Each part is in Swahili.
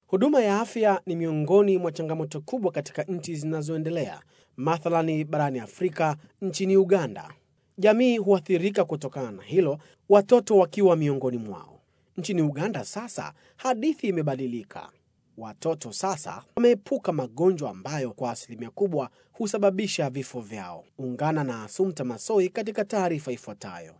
Huduma ya afya ni miongoni mwa changamoto kubwa katika nchi zinazoendelea, mathalani barani Afrika, nchini Uganda. Jamii huathirika kutokana na hilo, watoto wakiwa miongoni mwao. Nchini Uganda sasa hadithi imebadilika. Watoto sasa wameepuka magonjwa ambayo kwa asilimia kubwa husababisha vifo vyao. Ungana na Asumta Masoi katika taarifa ifuatayo.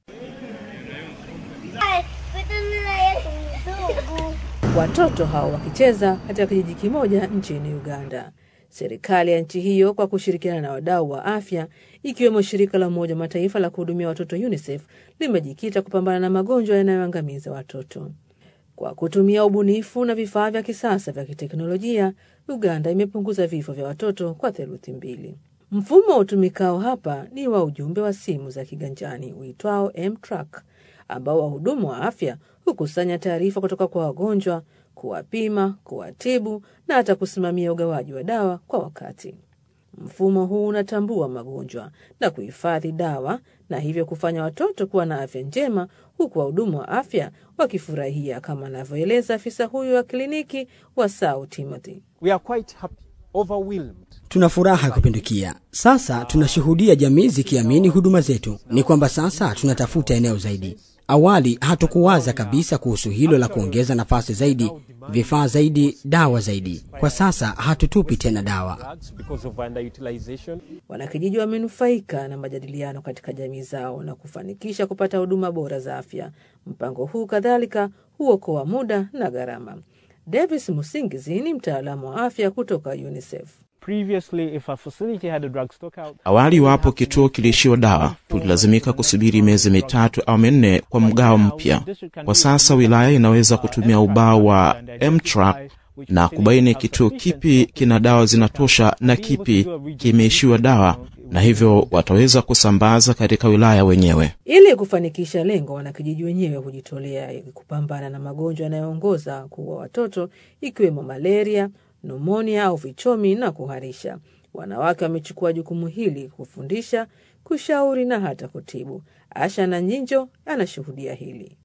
Watoto hao wakicheza katika kijiji kimoja nchini Uganda. Serikali ya nchi hiyo kwa kushirikiana na wadau wa afya ikiwemo shirika la Umoja wa Mataifa la kuhudumia watoto UNICEF limejikita kupambana na magonjwa yanayoangamiza watoto. Kwa kutumia ubunifu na vifaa vya kisasa vya kiteknolojia, Uganda imepunguza vifo vya watoto kwa theluthi mbili. Mfumo utumikao hapa ni wa ujumbe wa simu za kiganjani uitwao M-Track, ambao wahudumu wa afya hukusanya taarifa kutoka kwa wagonjwa, kuwapima, kuwatibu na hata kusimamia ugawaji wa dawa kwa wakati. Mfumo huu unatambua magonjwa na kuhifadhi dawa na hivyo kufanya watoto kuwa na afya njema, huku wahudumu wa afya wakifurahia, kama anavyoeleza afisa huyu wa kliniki wa Sau Timothy. We are quite happy, overwhelmed. Tuna furaha kupindukia. Sasa tunashuhudia jamii zikiamini huduma zetu. Ni kwamba sasa tunatafuta eneo zaidi. Awali hatukuwaza kabisa kuhusu hilo la kuongeza nafasi zaidi, vifaa zaidi, dawa zaidi. Kwa sasa hatutupi tena dawa. Drugs because of underutilization. Wanakijiji wamenufaika na majadiliano katika jamii zao na kufanikisha kupata huduma bora za afya. Mpango huu kadhalika huokoa muda na gharama. Davis Musingizi ni mtaalamu wa afya kutoka UNICEF. Previously, if a facility had a drug stock out, Awali iwapo kituo kiliishiwa dawa, tulilazimika kusubiri miezi mitatu au minne kwa mgao mpya. Kwa sasa wilaya inaweza kutumia ubao wa M-Track na kubaini kituo kipi kina dawa zinatosha na kipi kimeishiwa dawa, na hivyo wataweza kusambaza katika wilaya wenyewe. Ili kufanikisha lengo, wanakijiji wenyewe hujitolea ili kupambana na magonjwa yanayoongoza kuua watoto ikiwemo malaria, numonia au vichomi na kuharisha. Wanawake wamechukua jukumu hili kufundisha, kushauri na hata kutibu. Asha na Nyinjo anashuhudia hili.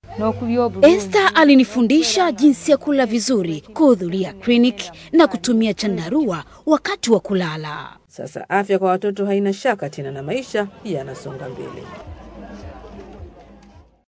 Esther alinifundisha jinsi ya kula vizuri, kuhudhuria kliniki na kutumia chandarua wakati wa kulala. Sasa afya kwa watoto haina shaka tena na maisha yanasonga mbele.